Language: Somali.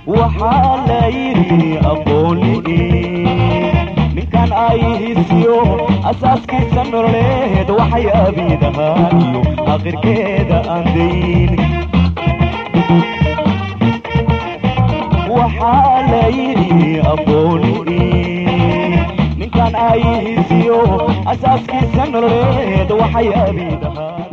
waxaa la yidhi aqooni ninkan ay hisiyo asaaskiisa nololeed waxay abiidahaa iyo aakhirkeeda aan dayn waxaa la yidhi aqooni ninkan ay hisiyo asaaskiisa nololeed waxay abiidahaa